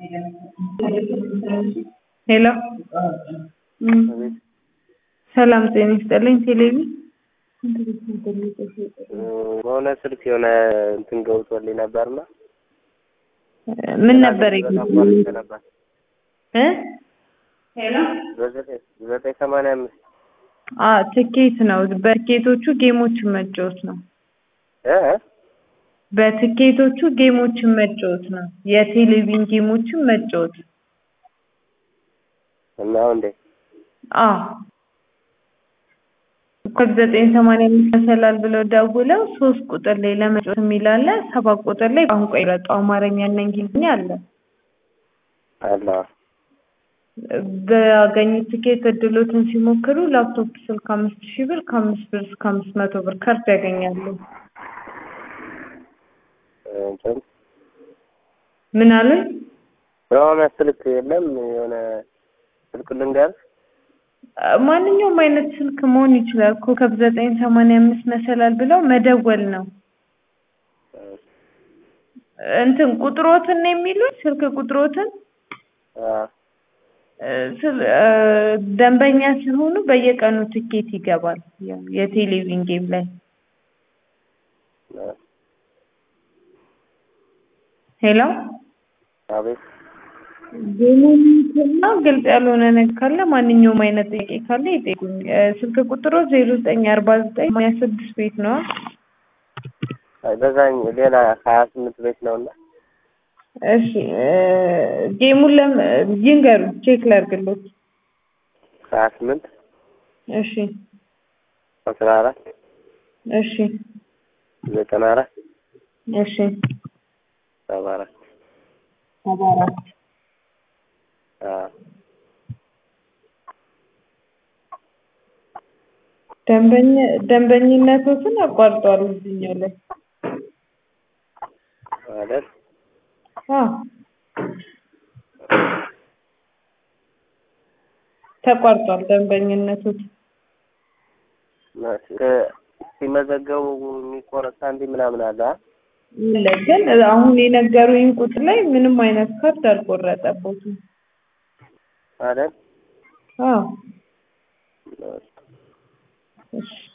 ሄሎ ሰላም ጤና ይስጥልኝ። ቴሌቪ በሆነ ስልክ የሆነ እንትን ገብቶልኝ ነበርና ምን ነበር ተቋርጬ ነበር። እ ሄሎ በዘጠኝ ዘጠኝ ሰማንያ አምስት አ ትኬት ነው። በትኬቶቹ ጌሞችን መጫወት ነው። እ በትኬቶቹ ጌሞችን መጫወት ነው። የቴሌቪዥን ጌሞችን መጫወት እና እንዴ አ ኮድ ዘጠኝ ሰማንያ አምስት መሰላል ብለው ደውለው ሶስት ቁጥር ላይ ለመጫወት የሚል አለ። ሰባት ቁጥር ላይ ቋንቋ ይረጡ አማርኛ እና እንግሊዝኛ አለ። አላ በአገኙት ትኬት እድሎትን ሲሞክሩ ላፕቶፕ ስልክ አምስት ሺህ ብር ከአምስት ብር እስከ አምስት መቶ ብር ካርድ ያገኛሉ። እንትን ምን አሉኝ? የሆነ ስልክ የለም የሆነ ስልክ ልንገርህ ማንኛውም አይነት ስልክ መሆን ይችላል። ኮከብ ዘጠኝ ሰማንያ አምስት መሰላል ብለው መደወል ነው። እንትን ቁጥሮትን ነው የሚሉት ስልክ ቁጥሮትን አ እ ስል- እ ደንበኛ ሲሆኑ በየቀኑ ትኬት ይገባል። ያው የቴሌቪዥን ጌም ላይ ሄሎ አቤት ጌሙና ግልጽ ያልሆነ ነገር ካለ ማንኛውም አይነት ጥያቄ ካለ ይጠይቁኝ። እ ስልክ ቁጥሩ ዜሮ ዘጠኝ አርባ ዘጠኝ ሰማንያ ስድስት ቤት ነው። አይ በዛኝ ሌላ ሀያ ስምንት ቤት ነውና እሺ እ ጌሙን ለም ይንገሩ ቼክ ላድርግሎት። ሀያ ስምንት እሺ አስራ አራት እሺ ዘጠና አራት እሺ ሰባ አራት ሰባ አራት አ ደንበኛ ደንበኝነቶትን አቋርጧል እዚህኛው ላይ ማለት አዎ ተቋርጧል ደንበኝነቶት እ ሲመዘገቡ የሚቆረጥ ሳንቲም ምናምን አለ አ? አለ ግን አሁን የነገሩኝ ቁጥር ላይ ምንም አይነት ካርድ አልቆረጠበትም። አይደል አዎ እሺ